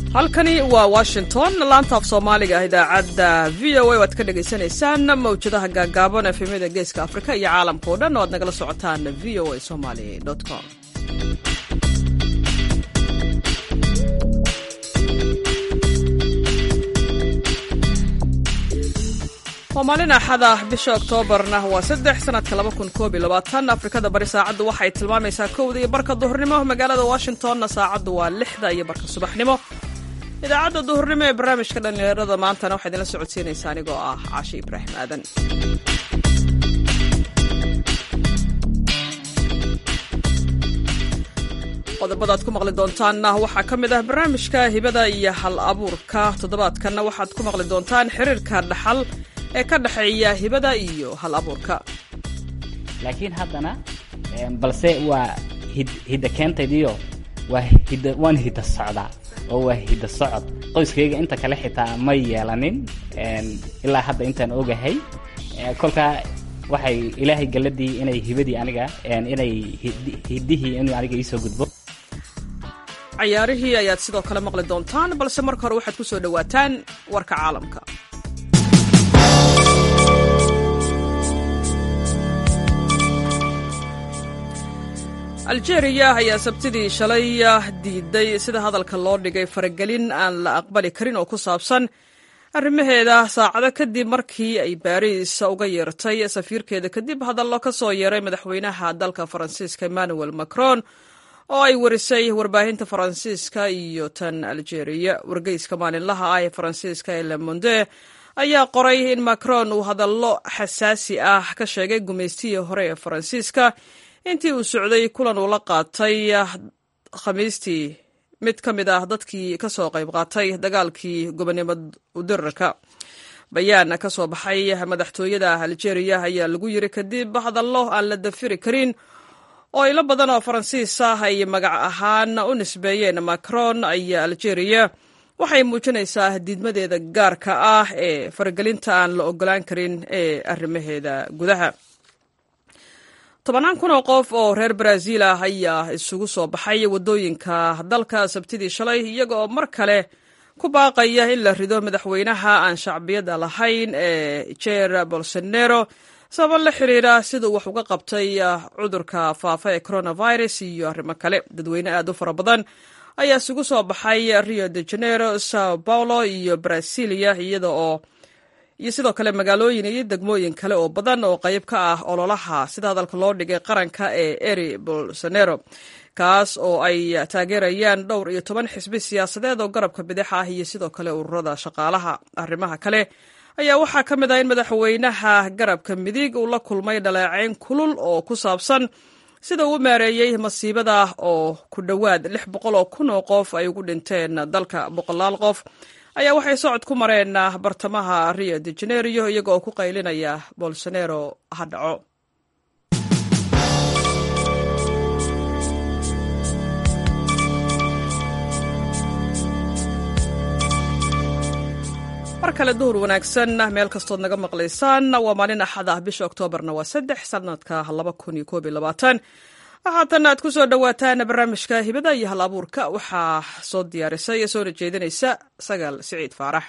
halkani waa washington laanta af soomaaliga ah idaacadda v o a waad ka dhagaysanaysaan mawjadaha gaagaaban efemyada geeska afrika iyo caalamka oo dhan oo aad nagala socotaan v o a somaly com waa maalin axada bisha oktoobarna waa saddex sanadka laba kun koob iyo labaatan afrikada bari saacaddu waxay tilmaamaysaa kowda iyo barka duhurnimo magaalada washingtonna saacaddu waa lixda iyo barka subaxnimo idaacadda duhurnimo ee barnaamijka dhallinyarada maantana waxaa idinla socodsiinaysaa anigoo ah caashi ibraahim aadan qodobada ad ku maqli doontaanna waxaa ka mid ah barnaamijka hibada iyo hal abuurka toddobaadkanna waxaad ku maqli doontaan xiriirka dhaxal ee ka dhexeeya hibada iyo hal abuurka laakiin haddana balse waa hidda keentaydiyo waa hidda waan hidda socdaa oo waa hidda socod qoyskayga inta kale xitaa ma yeelanin ilaa hadda intaan ogahay kolkaa waxay ilaahay galladii inay hibadii aniga inay hiddihii inuu aniga iisoo gudbo cayaarihii ayaad sidoo kale maqli doontaan balse marka hore waxaad ku soo dhowaataan warka caalamka aljeeriya ayaa sabtidii shalay diiday sida hadalka loo dhigay faragelin aan la aqbali karin oo ku saabsan arrimaheeda saacado kadib markii ay baariis uga yeertay safiirkeeda kadib hadallo ka soo yeeray madaxweynaha dalka faransiiska emmanuel macron oo ay warisay warbaahinta faransiiska iyo tan aljeeriya wargeyska maalinlaha ah ee faransiiska ee le monde ayaa qoray in macron uu hadallo xasaasi ah ka sheegay gumaystihii hore ee faransiiska intii uu socday kulan uu la qaatay khamiistii mid ka mid ah dadkii ka soo qayb qaatay dagaalkii gobonimo udirarka bayaan ka soo baxay madaxtooyada aljeeriya ayaa lagu yiri kadib hadallo aan la dafiri karin oo ilo badan oo faransiis ah ay magac ahaan u nisbeeyeen macron ayaa aljeeriya waxay muujinaysaa diidmadeeda gaarka ah ee faragelinta aan la ogolaan karin ee arrimaheeda gudaha tobannaan kun oo qof oo reer baraaziil ah ayaa isugu soo baxay waddooyinka dalka sabtidii shalay iyaga oo mar kale ku baaqaya in la rido madaxweynaha aan shacbiyadda lahayn ee jer bolsonero sabab la xiriira siduu wax uga qabtay cudurka faafa ee coronavirus iyo arrimo kale dadweyne aad u fara badan ayaa isugu soo baxay rio de janeiro sao paulo iyo brasilia iyada oo iyo sidoo kale magaalooyin iyo degmooyin kale oo badan oo qayb ka ah ololaha sida hadalka loo dhigay qaranka ee eri bolsonero kaas oo ay taageerayaan dhowr iyo toban xisbi siyaasadeed oo garabka bidix ah iyo sidoo kale ururada shaqaalaha arrimaha kale ayaa waxaa ka mid ah in madaxweynaha garabka midig uu la kulmay dhaleecayn kulul oo ku saabsan sida uu u maareeyey masiibada oo ku dhowaad lix boqol oo kun oo qof ay ugu dhinteen dalka boqolaal qof ayaa waxay socod ku mareen bartamaha rio de janeiro iyaga oo ku qaylinaya bolsonero ha dhaco mar kale duhur wanaagsan meel kastood naga maqlaysaan waa maalin axad ah bisha oktoobarna waa saddex sanadka laba kun iyo koob iyo labaatan haatan aad ku soo dhowaataan barnaamijka hibada iyo hal abuurka waxaa soo diyaarisay ee soona jeedinaysa sagaal siciid faarax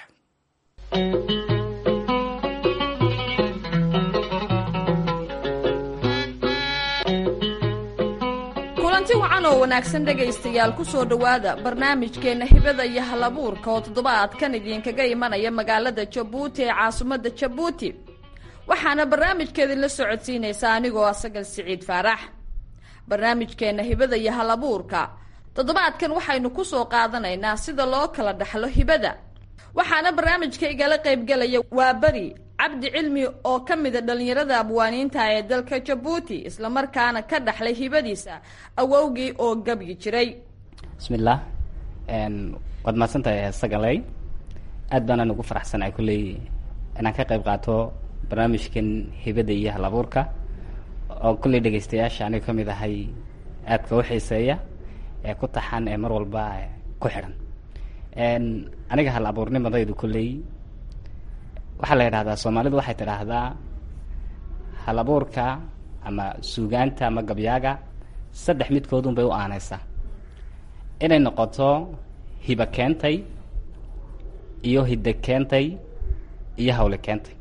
kulanti wacan oo wanaagsan dhegaystayaal ku soo dhowaada barnaamijkeenna hibada iyo hal abuurka oo toddobaadkan idinkaga imanaya magaalada jabuuti ee caasimadda jabuuti waxaana barnaamijkeedin la socodsiinaysaa anigoo ah sagal siciid faarax barnaamijkeenna hibada iyo hal abuurka toddobaadkan waxaynu ku soo qaadanaynaa sida loo kala dhaxlo hibada waxaana barnaamijka igala qaybgelaya waa beri cabdi cilmi oo ka mida dhallinyarada abwaaniinta ee dalka jabuuti islamarkaana ka dhaxlay hibadiisa awowgii oo gabyi jiray bismillaah waad mahadsantahay sagaley aad baanaan ugu faraxsanahay kulley inaan ka qayb qaato barnaamijkan hibada iyo hal abuurka oo kulley dhegaystayaasha aniga ka mid ahay aadka u xiiseeya ee ku taxan ee mar walba ku xidhan aniga hal abuurnimadaydu kulley waxaa la yidhahdaa soomaalidu waxay tidhaahdaa hal abuurka ama suugaanta ama gabyaaga saddex midkoodun bay u aanaysaa inay noqoto hiba keentay iyo hidde keentay iyo hawle keentay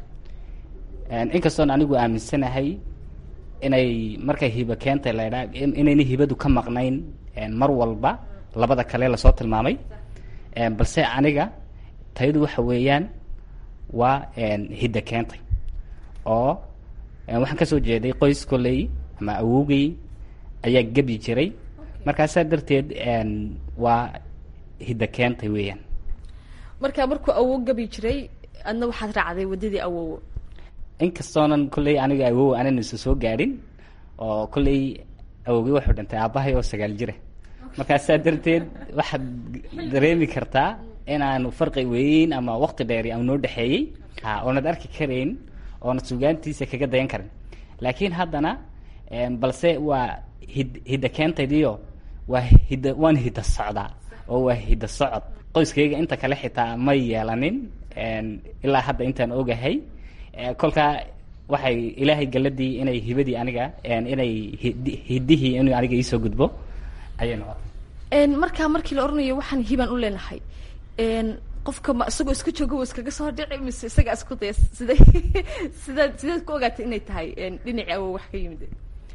inkastoon anigu aaminsanahay inay markay hiba keentay la ydhaa inayna hibadu ka maqnayn mar walba labada kale lasoo tilmaamay balse aniga tayadu waxa weeyaan waa hidda keentay oo waxaan kasoo jeeday qoys kolley ama awowgay ayaa gebi jiray markaasaa darteed waa hidda keentay weeyaan marka markuu awow gabi jiray adna waxaad raacday waddadii awowo inkastoonan kolley aniga awow aanan isu soo gaadhin oo kolley awowgay wuxuu dhintay aabbahay oo sagaal jira markaasaa darteed waxaad dareemi kartaa inaanu farqi weyn ama wakti dheeri aan noo dhexeeyey oonad arki karayn oonad sugaantiisa kaga dayan karin laakiin haddana balse waa hid hidda keentaydiyo waa hidda waan hidda socdaa oo waa hidda socod qoyskayga inta kale xitaa may yeelanin ilaa hadda intaan ogahay kolkaa waxay ilaahay galadii inay hibadii aniga inay hiddihii inuu aniga iisoo gudbo ayay noqotay markaa markii la oranayo waxaan hibaan u leenahay qofka ma isagoo iska jooga wa iskaga soo dhici mise isaga isku daya siday sidaad sideed ku ogaatay inay tahay dhinaci awow wax ka yimid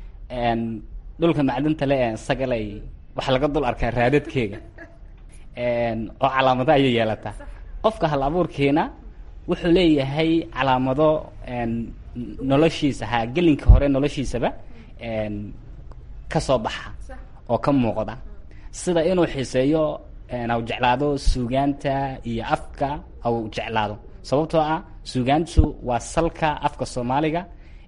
dhulka macdinta le sagalay waxaa laga dul arkaa raadadkeega oo calaamado ayay yeelataa qofka hal abuurkiina wuxuu leeyahay calaamado noloshiisa ha gelinka hore noloshiisaba ka soo baxa oo ka muuqda sida inuu xiiseeyo aw jeclaado suugaanta iyo afka aw jeclaado sababtoo ah suugaantu waa salka afka soomaaliga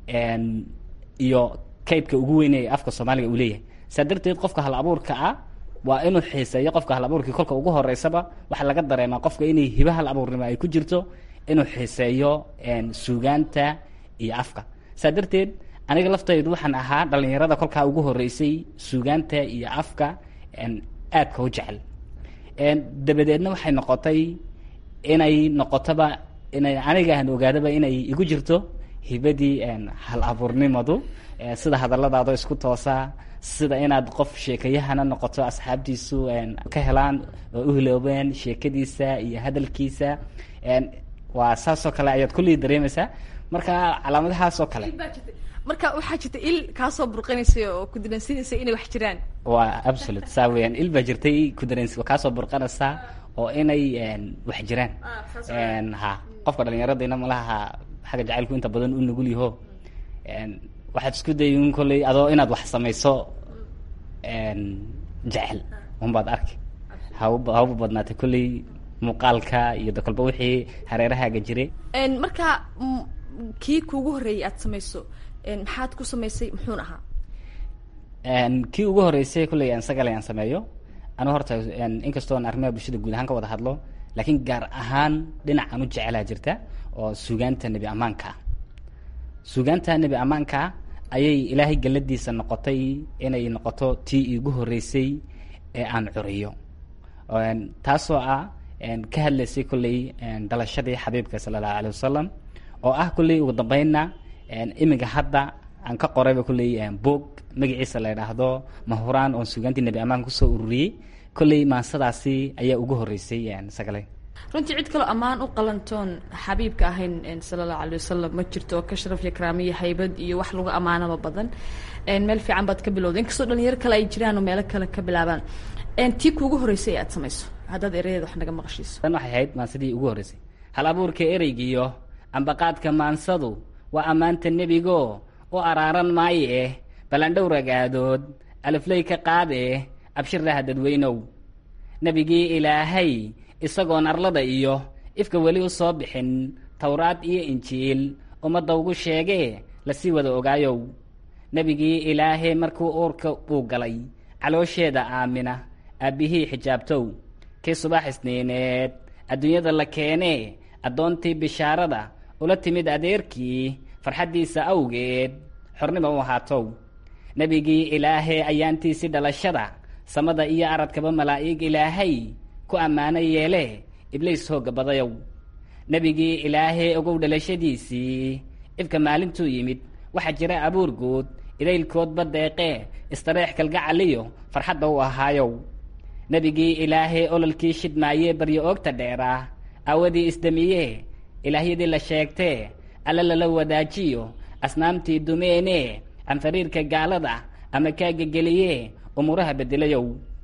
iyo kaydka ugu weyn ee afka soomaaliga uu leeyahay saa darteed qofka hal abuurka ah waa inuu xiiseeyo qofka hal abuurkii kolka ugu horeysaba waxaa laga dareemaa qofka inay hiba hal abuurnimo ay ku jirto inuu xiiseeyo suugaanta iyo afka saa darteed aniga laftaydu waxaan ahaa dhalinyarada kolkaa ugu horeysay suugaanta iyo afka aadka u jecel dabadeedna waxay noqotay inay noqotoba inay aniga aan ogaadaba inay igu jirto hibadii hal abuurnimadu sida hadalladaado isku toosaa sida inaad qof sheekayahana noqoto asxaabtiisu ka helaan oo u hiloobeen sheekadiisa iyo hadalkiisa waa saasoo kale ayaad kullii dareemaysaa marka calaamadahaasoo kale marka waxaa jirta il kaasoo burqanaysa oo ku daransiinaysa inay wax jiraan waa absolute saa weyaan il baa jirtay ku darens kaasoo burqanaysaa oo inay wax jiraan ha qofka dhalinyaradiina malaha xagga jacaylku inta badan u nugul yaho waxaad isku dayin kolley adoo inaad wax samayso jecel unbaad arki haba haba badnaatay kolley muuqaalka iyo dakolba wixii hareerahaaga jiray marka kii kuugu horreeyay aad samayso maxaad ku samaysay muxuun ahaa kii ugu horeysay kolley aan sagale aan sameeyo anu horta inkastoo aan arrimaha bulshada guud ahaan ka wada hadlo laakiin gaar ahaan dhinacaan u jecelaa jirta oo suugaanta nebi ammaanka ah suugaanta nebi ammaanka ayay ilaahay galladiisa noqotay inay noqoto tii iigu horeysay ee aan curiyo taasoo ah ka hadlaysay kolley dhalashadii xabiibka sala allahu alay wasalam oo ah kolley ugu dambeynna iminka hadda aan ka qorayba kolley boog magaciisa la idhaahdo mahuraan oon suugaantii nebi ammaan kusoo ururiyey kolley maansadaasi ayaa ugu horeysay sagale runtii cid kaloo ammaan u qalantoon xabiibka ahayn sala allahu alay wasalam ma jirto oo ka sharaf iyo karaamiyo haybad iyo wax lagu ammaanaba badan meel fiican baad ka bilowda inkastoo dhalinyaro kale ay jiraan oo meelo kale ka bilaabaan tii kuugu horeysay aad samayso haddaad erayaeda wax naga maqashiiso tan waxay ahayd maansadii ugu horreysay hal abuurka ereygiyo ambaqaadka maansadu waa ammaanta nebigo u araaran maaye eh balandhow ragaadood alifley ka qaade abshirlaha dadweynow nebigii ilaahay isagoon arlada iyo ifka weli u soo bixin towraad iyo injiil ummadda ugu sheegee lasii wada ogaayow nebigii ilaahay markuu uurka uu galay caloosheeda aamina aabbihii xijaabtow kii subax isniineed adduunyada la keenee addoontii bishaarada ula timid adeerkii farxaddiisa awgeed xornima u ahaatow nebigii ilaahay ayaantiisii dhalashada samada iyo aradkaba malaa'ig ilaahay ku ammaano yeele ibliis hoogga badayow nebigii ilaahay ogow dhalashadiisii ifka maalintuu yimid waxaa jira abuur guud idaylkoodba deeqee istareex kalgacaliyo farxadda u ahaayow nebigii ilaahee ololkii shidmaayee baryo oogta dheeraa aawadii isdamiyee ilaahyadii la sheegtee alle lala wadaajiyo asnaamtii dumeenee anfariirka gaalada ama kaagageliyee umuuraha bedelayow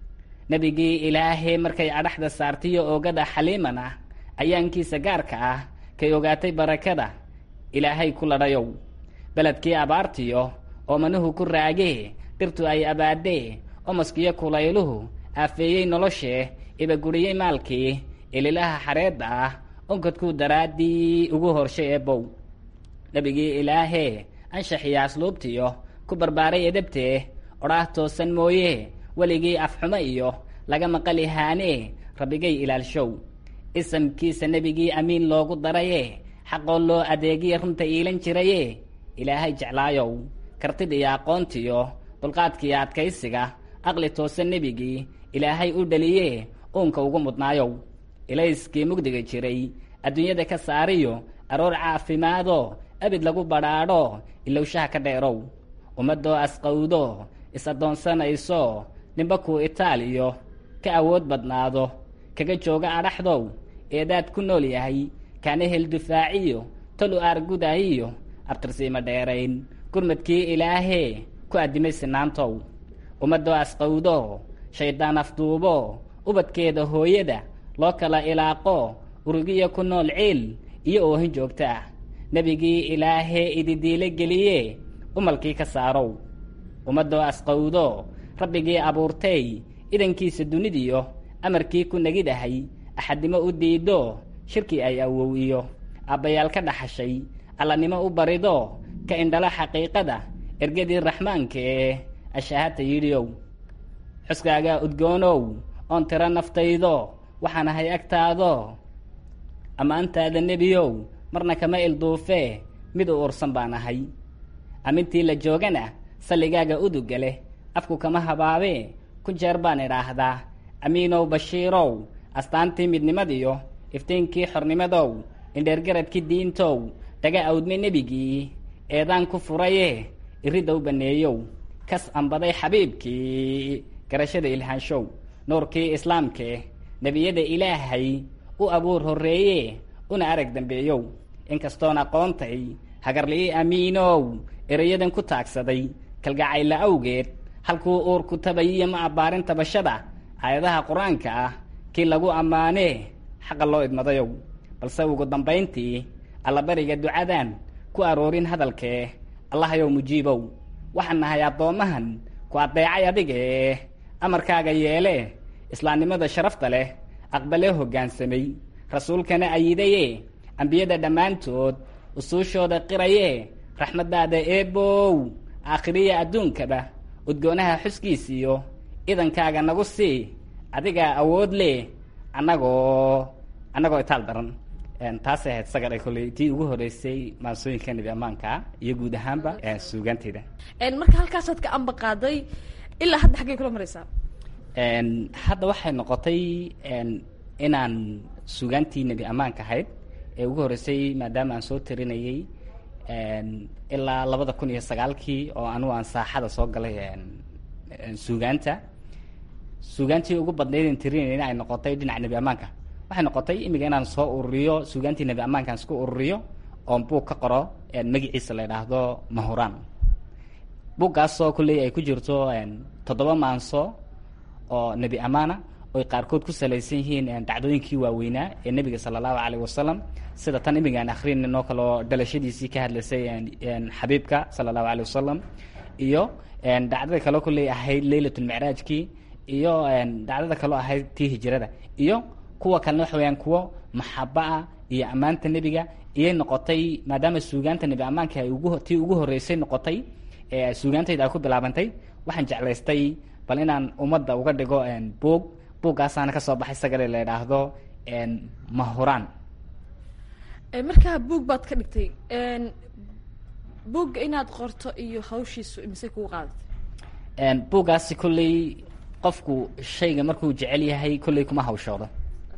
nebigii ilaahee markay adhaxda saartiyo oogada xaliiman ah ayaankiisa gaarka ah kay ogaatay barakada ilaahay ku ladhayow beledkii abaartiyo oo manuhu ku raagee dhirtu ay abaadee omaskiyo kulayluhu aafeeyey noloshee ibaguriyey maalkii ililaha xareedda ah onkadkuu daraaddii ugu horshay eebow nebigii ilaahee anshaxiyo asluubtiyo ku barbaaray edabtee odhaah toosan mooye weligii afxumo iyo laga maqali haanee rabbigay ilaalshow isamkiisa nebigii amiin loogu daraye xaqoo loo adeegiya runta iilan jiraye ilaahay jeclaayow kartid iyo aqoontiyo dulqaadkiiyo adkaysiga aqli toosan nebigii ilaahay u dhaliye uunka ugu mudnaayow ilayskii mugdiga jiray adduunyada ka saariyo aroor caafimaado abid lagu badhaadho ilowshaha ka dheerow ummadoo asqowdo is-addoonsanayso ninba kuu itaaliyo ka awood badnaado kaga jooga adhaxdow eedaad ku nool yahay kaana hel dufaaciyo tol u aargudayiyo abtirsiima dheerayn gurmadkii ilaahee ku addimay sinaantow ummadoo asqowdo shayddaan afduubo ubadkeeda hooyada loo kala ilaaqo urugiya ku nool ciil iyo oohin joogta ah nebigii ilaahee ididiile geliye umalkii ka saarow ummadoo asqowdo rabbigii abuurtay idankiisa dunidiyo amarkii ku negidahay axadnimo u diido shirkii ay awow iyo aabbayaal ka dhaxashay allannimo u barido ka indhala xaqiiqada ergadii raxmaanka ee ashahata yidhiow xuskaagaa udgoonow oon tiro naftaydo waxaan ahay agtaado ammaantaada nebiyow marna kama ilduufee mid u ursan baan ahay amintii la joogana salligaaga uduga leh afku kama habaabee ku jeer baan idhaahdaa amiinow bashiirow astaantii midnimadiyo iftiinkii xornimadow indheergaradkii diintow dhaga awdme nebigii eedaan ku furaye iriddow banneeyow kas ambaday xabiibkii garashada ilhaanshow nuurkii islaamkee nebiyada ilaahay u abuur horreeye una arag dambeeyow inkastoon aqoontay hagarli'i amiinow erayadan ku taagsaday kalgacayla awgeed halkuu uurku tabayiyo ma abbaarin tabashada aayadaha qur-aanka ah kii lagu ammaanee xaqa loo idmadayow balse ugu dambayntii allabariga ducadan ku aroorin hadalkee allahayow mujiibow waxaan nahay addoommahan ku addeecay adigee amarkaaga yeelee islaamnimada sharafta leh aqbalee hoggaansamay rasuulkana ayidaye ambiyada dhammaantood usuushooda qirayee raxmaddaada eebow aakhiriya adduunkaba udgoonaha xuskiisiyo idankaaga nagu sii adigaa awood leh annagoo annagoo itaal daran taasay ahayd sagadhay kolley tii ugu horreysay maansooyinka nebi ammaanka iyo guud ahaanba suugaanteyda marka halkaasaad ka amba qaaday ilaa hadda xaggay kula maraysaa hadda waxay noqotay inaan suugaantii nebi ammaanka ahayd ee ugu horreysay maadaama aan soo tarinayey ilaa labada kun iyo sagaalkii oo anugu aan saaxada soo galay suugaanta suugaantii ugu badnayd tirinayna ay noqotay dhinaca nebi ammaanka waxay noqotay imiga inaan soo ururiyo suugaantii nebi ammaankaan isku ururiyo oon buug ka qoro magiciisa la idhaahdo mahuraan buuggaasoo kulley ay ku jirto toddoba maanso oo nebi ammaana oy qaarkood ku salaysan yihiin dhacdooyinkii waaweynaa ee nebiga sala allahu caleyh wasalam sida tan imigaan akrinino kaloo dhalashadiisii ka hadlaysay xabiibka sala allahu caleyh wasalam iyo dhacdada kaloo kulley ahayd leylatulmicraajkii iyo dhacdada kaloo ahayd tii hijrada iyo kuwa kalena waxa weyaan kuwo maxaba ah iyo ammaanta nebiga iyay noqotay maadaama suugaanta nebi ammaanka ay ugu tii ugu horreysay noqotay suugaantayda ay ku bilaabantay waxaan jeclaystay bal inaan ummadda uga dhigo buug buuggaasaana ka soo baxay sagale la idhaahdo mahuraan markaa buug baad ka dhigtay buugga inaad qorto iyo hawshiisu imise kugu qaadatay buuggaasi kolley qofku shayga markuu jecel yahay kolley kuma hawshoodo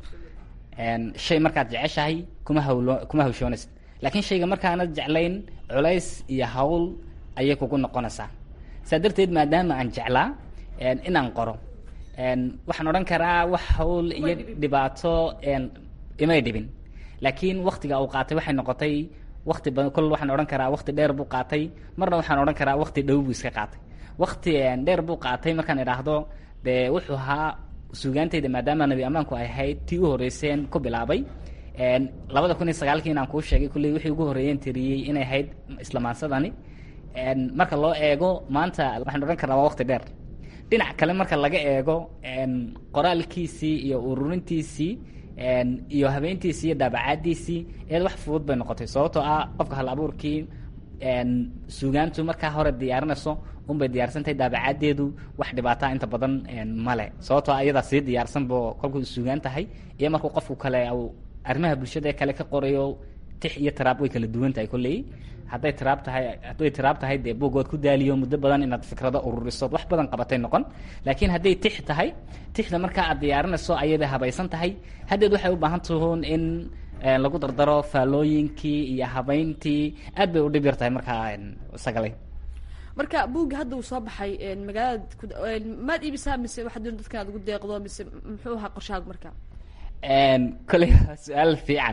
shay markaad jeceshahay kuma hawlo kuma hawshoonaysa laakiin shayga markaanad jeclayn culays iyo hawl ayay kugu noqonaysaa saa darteed maadaama aan jeclaa inaan qoro waxaan odhan karaa wax hawl iyo dhibaato imay dhibin laakiin waktiga uu qaatay waxay noqotay wakti badan kol waxaan odhan karaa wakti dheer buu qaatay marna waxaan odhan karaa wakti dhow buu iska qaatay wakti dheer buu qaatay markaan idhaahdo dee wuxuu ahaa suugaantayda maadaama nabi ammaanku ay ahayd tii u horreyseen ku bilaabay labada kun iyo sagaalkii inaan kuu sheegay kulley wixii ugu horreeyeen tiriyey inay ahayd islamaansadani marka loo eego maanta waxaan odhan karaa waa wakti dheer dhinac kale marka laga eego qoraalkiisii iyo ururintiisii iyo habeentiisii iyo daabacaadiisii eed wax fudud bay noqotay sababtoo ah qofka hal abuurkii suugaantu markaa hore diyaarinayso unbay diyaarsantahay daabacaaddeedu wax dhibaataa inta badan male sababtoo ah iyadaa sii diyaarsanbo kolkuu suugaan tahay iyo markuu qofku kale arrimaha bulshada kale ka qorayo tix iyo tiraab way kala duwan tahay kolley hadday tiraab tahay hadday tiraab tahay dee buugood ku daaliyo muddo badan inaad fikrado ururisood wax badan qabatay noqon laakiin hadday tix tahay tixda markaa aad diyaarinayso ayaday habaysan tahay haddeed waxay u baahan tuhuun in lagu dardaro faallooyinkii iyo habayntii aad bay u dhib yar tahay markaa sagalay marka buugga hadda uu soo baxay magaalada maad iibisaa mise waxaad doon dadkan aad ugu deeqdo mise muxuu ahaa qorshahaad marka kolley su-aal fiican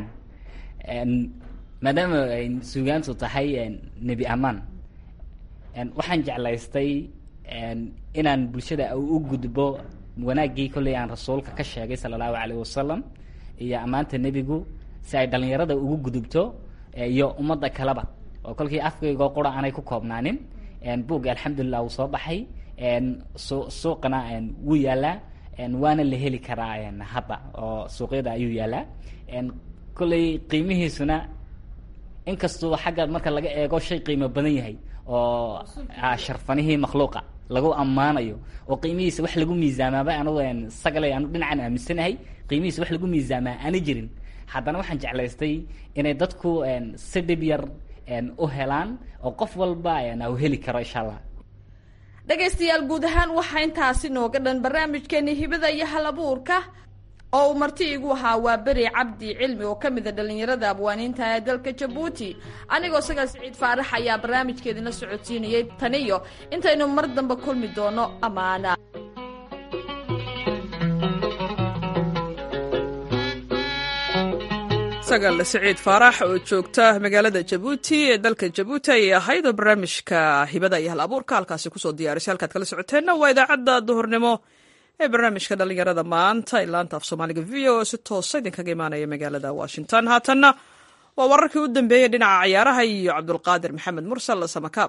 maadaama suugaantu tahay nebi amaan waxaan jeclaystay inaan bulshada u gudbo wanaaggii kolley aan rasuulka ka sheegay sala allahu calayh wasalam iyo ammaanta nebigu si ay dhalinyarada ugu gudubto iyo ummadda kaleba oo kolkii afkaygoo qura aanay ku koobnaanin buugga alxamdulilah wuu soo baxay su suuqana wuu yaalaa waana la heli karaa hadda oo suuqyada ayuu yaalaa kolley qiimihiisuna inkastoo xagga marka laga eego shay qiimo badan yahay oo sharfanihii makhluuqa lagu ammaanayo oo qiimihiisa wax lagu miisaamaaba anugu sagalay anu dhinacan aaminsanahay qiimihiisa wax lagu miisaamaa aana jirin haddana waxaan jeclaystay inay dadku si dhib yar u helaan oo qof walba u heli karo insha allah dhegaystayaal guud ahaan waxaa intaasi nooga dhan barnaamijkeeni hibada iyo hal abuurka oo uu marti igu ahaa waa beri cabdi cilmi oo ka mid a dhallinyarada abwaaniinta ee dalka jabuuti anigoo sagal siciid faarax ayaa barnaamijkeedina socodsiinayay taniyo intaynu mar dambe kulmi doono ammaana sagal siciid faarax oo joogta magaalada jabuuti ee dalka jabuuti ayay ahayd oo barnaamijka hibada iyo hal abuurka halkaasi kusoo diyaarisay halkaad kala socoteenna waa idaacadda duhurnimo ee barnaamijka dhallinyarada maanta ee laanta af soomaaliga v o si toosa idinkaga imaanaya magaalada washington haatanna waa wararkii u dambeeyey dhinaca cayaaraha iyo cabdulqaadir maxamed mursal samakaab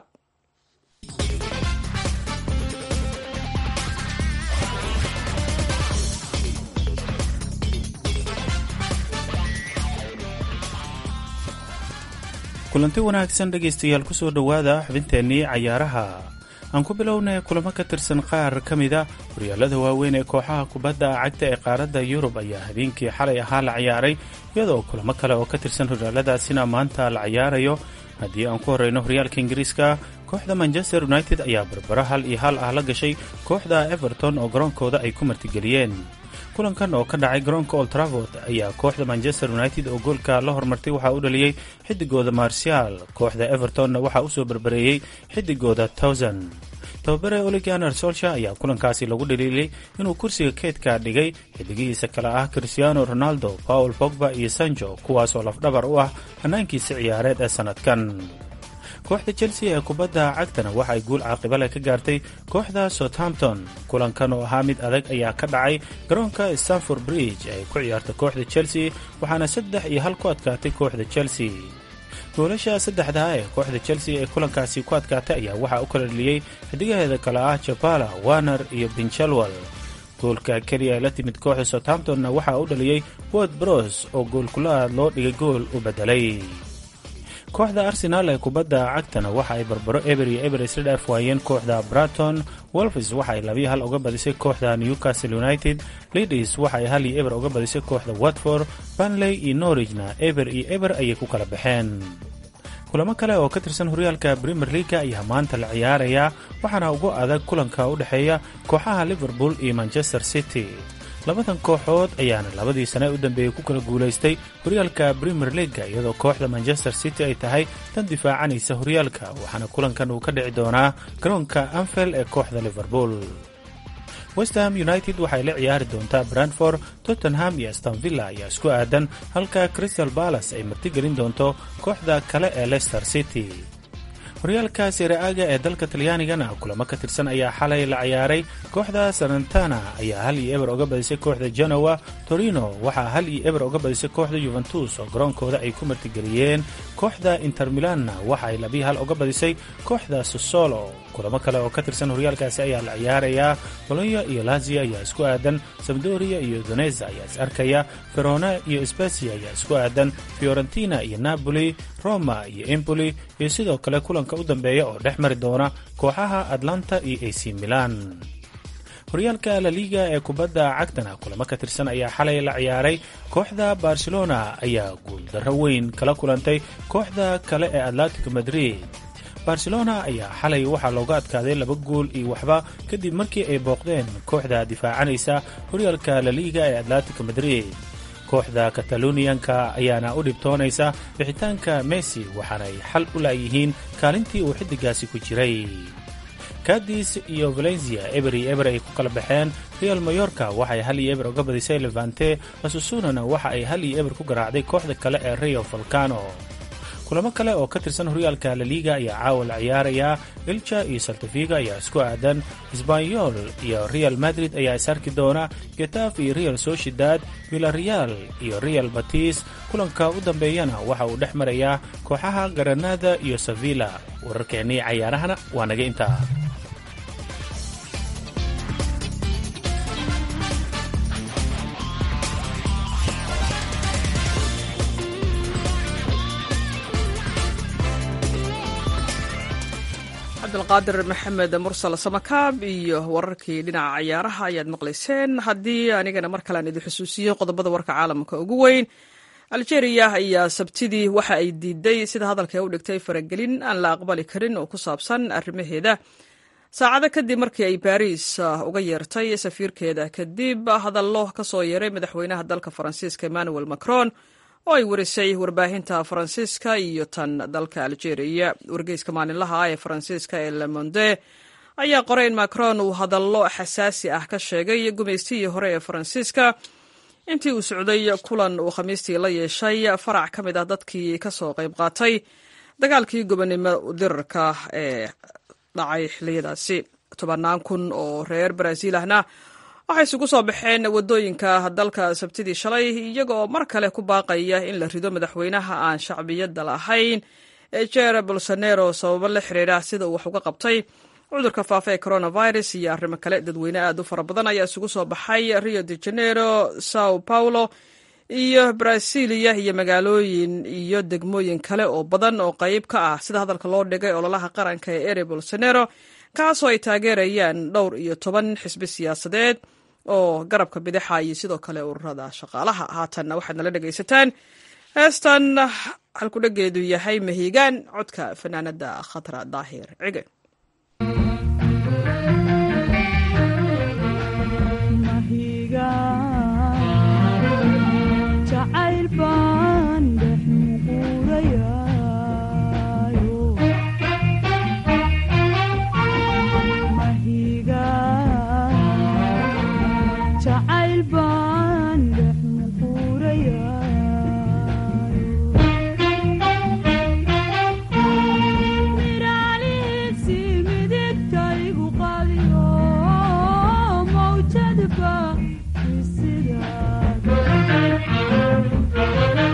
kulanti wanaagsan dhegaystayaal kusoo dhowaada xubinteennii cayaaraha aan ku bilownay kulamo ka tirsan qaar ka mida horyaalada waaweyn ee kooxaha kubadda cagta ee qaaradda yurub ayaa habeenkii xalay ahaa la ciyaaray iyadoo kulamo kale oo ka tirsan horyaaladaasina maanta la ciyaarayo haddii aan ku horreyno horyaalka ingiriiska kooxda manchester united ayaa barbaro hal iyo hal ah la gashay kooxda everton oo garoonkooda ay ku martigeliyeen kulankan oo ka dhacay garoonka old travord ayaa kooxda manchester united oo goolka la hormartay waxaa u dhaliyey xidigooda marsial kooxda evertonna waxaa usoo barbareeyey xidigooda towsan tababare oliganer solsha ayaa kulankaasi lagu dhaliilay inuu kursiga keedka dhigay xidigihiisa kale ah cristiano ronaldo paul pogba iyo sanjo kuwaasoo lafdhabar u ah hannaankiisa ciyaareed ee sannadkan kooxda chelsea ee kubadda cagtana waxa ay guul caaqibale ka gaartay kooxda southampton kulankan oo ahaa mid adag ayaa ka dhacay garoonka stanford bridge ay ku ciyaarta kooxda chelsea waxaana saddex iyo hal ku adkaatay kooxda chelsea goolasha saddexdaa ee kooxda chelsea ee kulankaasi ku adkaatay ayaa waxaa u kala dheliyey xidigaheeda kale ah jabala warner iyo binchelwell goolka keliya ee la timid kooxda southamptonna waxaa u dhaliyey word bros oo goolkulaad loo dhigay gool u beddelay kooxda arsenaal ee kubadda cagtana waxa ay barbaro eber iyo eber isla dhaaf waayeen kooxda braton wolfs waxa ay labiyo hal uga badisay kooxda newcastle united lidis waxa ay hal iyo eber uga badisay kooxda watford banley iyo norwigna eber iyo eber ayay ku kala baxeen kulamo kale oo ka tirsan horyaalka premier leaga ayaa maanta la ciyaarayaa waxaana ugu adag kulanka u dhexeeya kooxaha liverpool iyo manchester city labadan kooxood ayaana labadii sane u dambeeyey ku kala guulaystay horyaalka premier leaga iyadoo kooxda manchester city ay tahay tan difaacanaysa horyaalka waxaana kulankan uu ka dhici doonaa garoonka anfield ee kooxda liverpool westham united waxay la ciyaari doontaa brandford tottenham iyo stanvilla ayaa isku aadan halka crystal balas ay martigelin doonto kooxda kale ee leicester city horyaalka sereaga ee dalka talyaanigana kulamo ka tirsan ayaa xalay la ciyaaray kooxda sarantana ayaa hal iyo eber uga badisay kooxda genowa torino waxaa hal iyo eber uga badisay kooxda yuventus oo garoonkooda ay ku martigeliyeen kooxda inter milanna waxa ay labii hal uga badisay kooxda sosolo kulamo kale oo ka tirsan horyaalkaasi ayaa la ciyaarayaa bolonya iyo lazia ayaa isku aadan sabdoria iyo doneza ayaa is arkaya verona iyo specia ayaa isku aadan fiorentina iyo napoli roma iyo empoli iyo sidoo kale kulanka u dambeeya oo dhex mari doona kooxaha atlanta iyo ac milan horyaalka laliga ee kubadda cagtana kulamo ka tirsan ayaa xalay la ciyaaray kooxda barcelona ayaa guuldarro weyn kala kulantay kooxda kale ee atletico madrid barcelona ayaa xalay waxaa looga adkaaday laba gool iyo waxba kadib markii ay booqdeen kooxda difaacanaysa horyaalka laliga ee atletico madrid kooxda kataloniyanka ayaana u dhibtoonaysa bixitaanka messi waxaanay xal u laayihiin kaalintii uu xiddigaasi ku jiray kadis iyo valencia eber iyo eber ay ku kala baxeen real mayorka waxay hal iyo eber uga badisay levante asusonana waxa ay hal iyo eber ku garaacday kooxda kale ee rio volcano kulamo kale oo ka tirsan horyaalka laliga ayaa caawa la ciyaarayaa ilja iyo saltafiga ayaa isku aadan sbanyol iyo real madrid ayaa is arki doona getaf iyo real sociedad villareal iyo real batis kulanka u dambeeyana waxa uu dhex marayaa kooxaha garanada iyo sevilla wararkeennii cayaarahana waa naga intaa cabdulqaadir maxamed mursal samakaab iyo wararkii dhinaca cayaaraha ayaad maqlayseen haddii anigana mar kalean idin xusuusiyo qodobada warka caalamka ugu weyn aljeeriya ayaa sabtidii waxa ay diiday sida hadalka u dhigtay faragelin aan la aqbali karin oo ku saabsan arrimaheeda saacado kadib markii ay baariis uga yeertay safiirkeeda kadib hadallo ka soo yeeray madaxweynaha dalka faransiiska emmanuel macron oo ay warisay warbaahinta faransiiska iyo tan dalka aljeeriya wargeyska maalinlaha ah ee faransiiska ee lemonde ayaa qoray in macron uu hadallo xasaasi ah ka sheegay gumaystihii hore ee faransiiska intii uu socday kulan uu khamiistii la yeeshay farac ka mid ah dadkii ka soo qayb qaatay dagaalkii gobonimo dirarka ee dhacay xiliyadaasi tobannaan kun oo reer baraaziil ahna waxay isugu soo baxeen waddooyinka dalka sabtidii shalay iyagoo mar kale ku baaqaya in la rido madaxweynaha aan shacbiyadda lahayn ee jer bolsonero sababo la xiriira sida uu wax uga qabtay cudurka faafa ee coronavirus iyo arrimo kale dadweyne aad u fara badan ayaa isugu soo baxay rio de janeiro sao paulo iyo brasilia iyo magaalooyin iyo degmooyin kale oo badan oo qayb ka ah sida hadalka loo dhigay ololaha qaranka ee ere bolsonero kaasoo ay taageerayaan dhowr iyo toban xisbi siyaasadeed oo garabka bidaxa iyo sidoo kale ururada shaqaalaha haatanna waxaad nala dhegaysataan heestan halkudhageedu yahay mahiigaan codka fanaanada khatra daahir cige Thank you.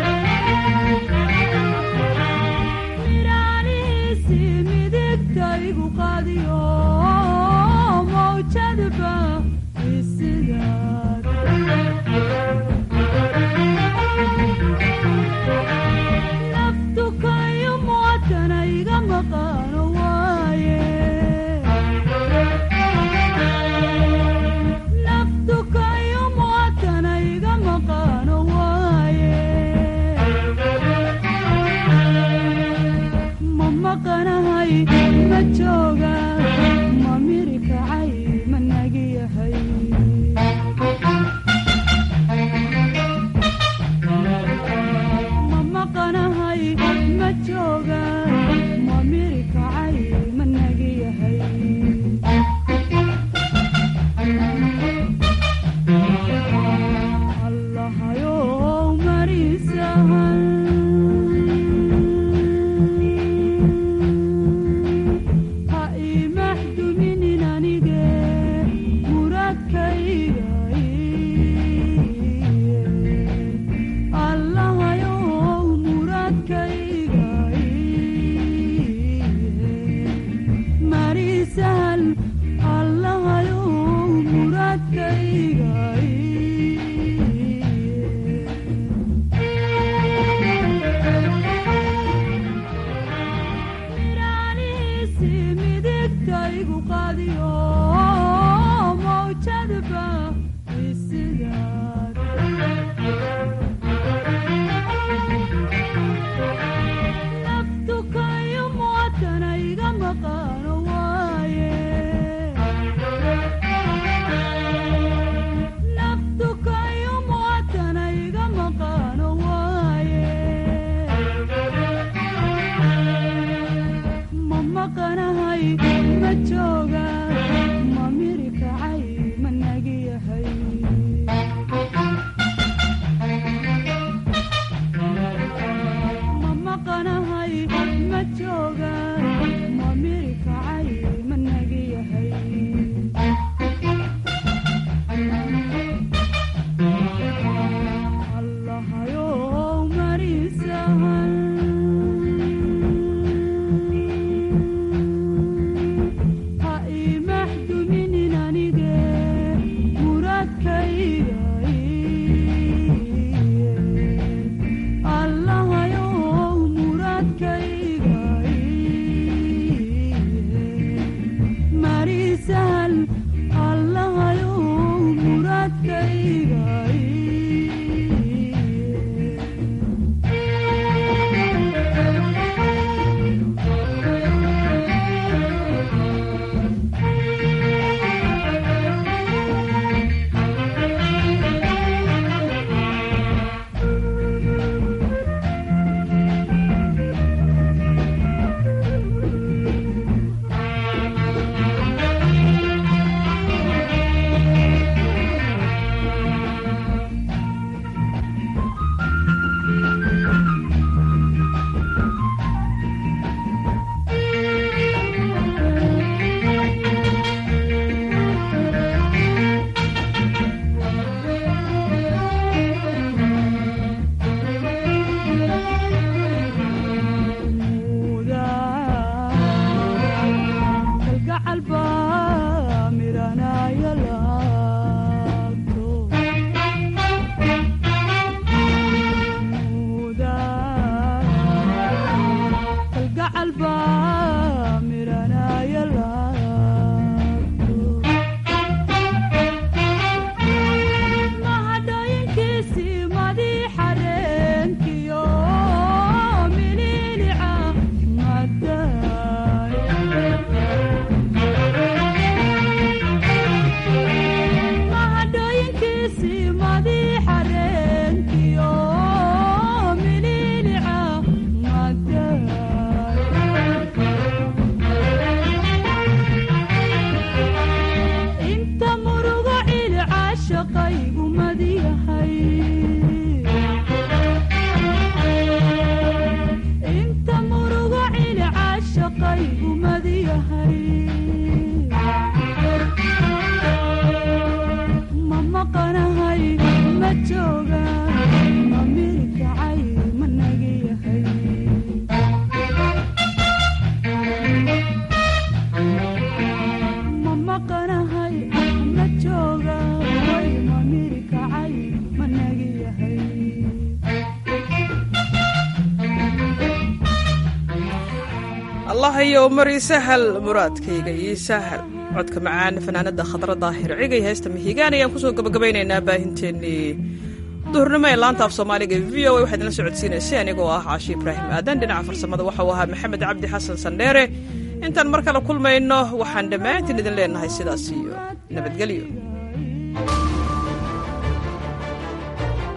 allahayow mari sahal muraadkayga ii sahal codka macaan fanaanada khadra daahir cigay heesta mihigaan ayaan kusoo gabagabaynaynaa baahinteennii duhurnimo ee laanta af soomaaliga v o a waxaad idinla socodsiinaysay anigoo ah caashi ibraahim aadan dhinaca farsamada waxau ahaa maxamed cabdi xasan sandheere intaan mar kale kulmayno waxaan dhammaantiin idin leenahay sidaas iyo nabadgelyo